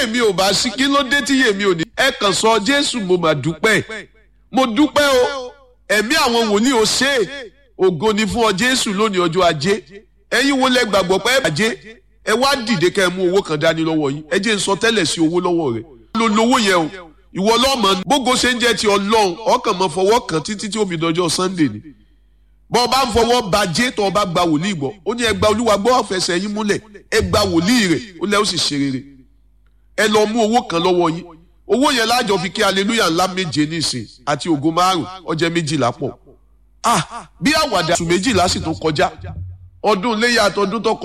èmi ò bá sí kí ló dé tí èmi ò ní. ẹ kàn sọ jésù mo mà dúpẹ́ mo dúpẹ́ o ẹ̀mí àwọn wòlíì ò ṣe é ògo ni fún ọ jésù lónìí ọjọ́ ajé ẹ̀yin wo lẹ gbàgbọ́ pé ajé ẹ wá dìde kẹ́ ẹ mú owó kan dání lọ́wọ́ yín ẹ jẹ́ n sọ tẹ́lẹ̀ sí owó lọ́wọ́ rẹ̀ lo lówó yẹn o ìwọ lọ́mọ bógo ṣe ń jẹ́ ti ọlọ́run ọkàn mọ́ fọwọ́ kan títí tí ó fi dọjọ́ sunday ni bọ́ ọ bá ń fọwọ́ bàjẹ́ tó o bá gba wòlíì gbọ́ ó ní ẹ gba olúwa gbọ́ ọ̀fẹ́sẹ̀ yín múlẹ̀ ẹ gba wòlíì rẹ̀ ó lẹ́ ó sì ṣe rere ẹ lọ mú owó kan lọ́wọ́ yín owó yẹn lájọ fi kí aleluya ńlá méje nísìn àti ògo márùn ọjẹ́ méjìlá pọ̀ ah bí àwàdà oṣù méjìlá sì tún kọjá ọdún léyà àtọdún tó kọjá.